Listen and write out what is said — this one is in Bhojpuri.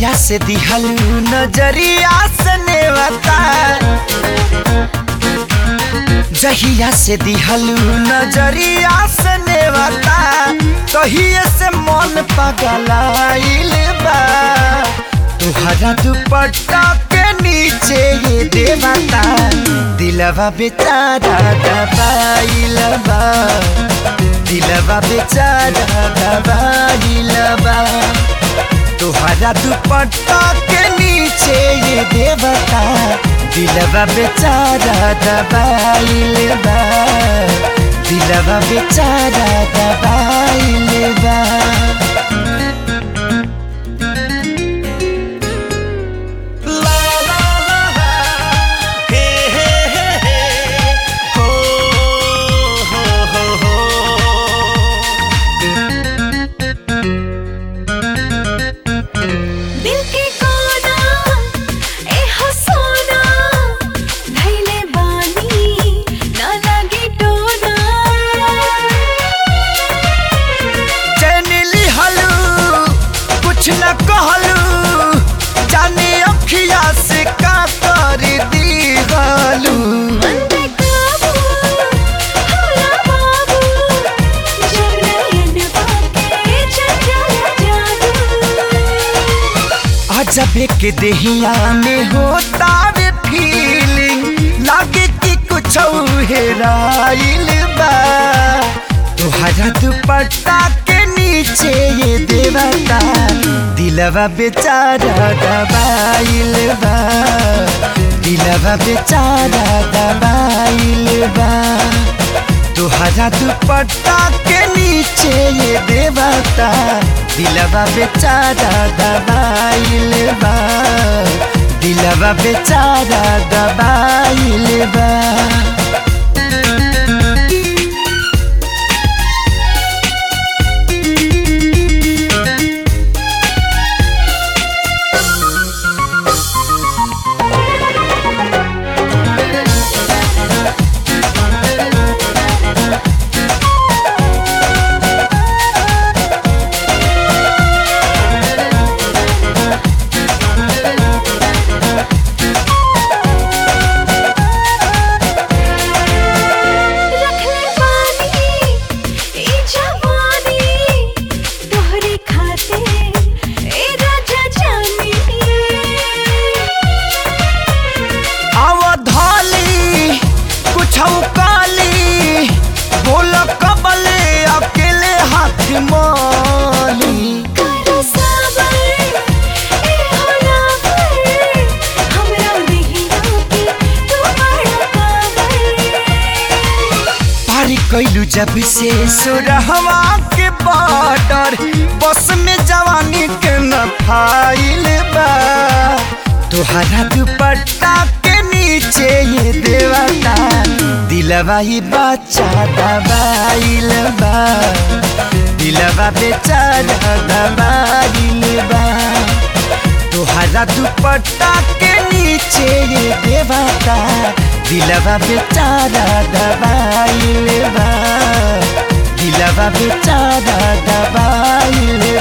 जहिया से दिहलू नजरिया से नेवता जहिया से दिहलू नजरिया से नेवता तहिए से मन पगलाइल बा तुहरा दुपट्टा के नीचे ये देवता दिलवा बेचारा दबाइल बा दिलवा बेचारा दबाइल बा तुहरा दुपट्टा के नीचे ये देवता दिलवा बेचारा दबाइल बा दिलवा बेचारा दबाइल बा ला ला ला ला, हे हे हे हे, हो हो हो हो। दिल के कोना ए हो सोना धैले बानी ना लगे टोना चैनिली हलू कुछ न कहलू जाने अखिया से का कर दी गलू मन पे काबू होला बाबू जब नयन पाके चंचल जादू अजब के देहिया में होता वे फीलिंग लागे कि कुछ हेराइल बा तुहरा दुपट्टा के नीचे ये देवता दिलवा बेचारा दबाइल बा दिलवा बेचारा दबाइल बा तुहरा दुपट्टा के नीचे ये देवता दिलवा बेचारा दबाइल बा दिलवा बेचारा दबाइल बा रखले बानी ई जवानी तोहरे खाते ए राजा जानी अवधाली कुछ काली बोल कबले अकेले हाथ माली करो सबर ए होला पर हमरा नहीं रोके तू बड़ा काबर पारी कैलू जब से सुरहवा के बॉर्डर बस में जवानी के न फाइल बा तुहरा दुपट्टा के नीचे ये देवता दिलवा ही बच्चा दबाइल बा दिलवा बेचारा दबाइल बा तुहरा दुपट्टा के नीचे ये देवता दिलवा बेचारा दबाइल बा दिलवा बेचारा दबाइल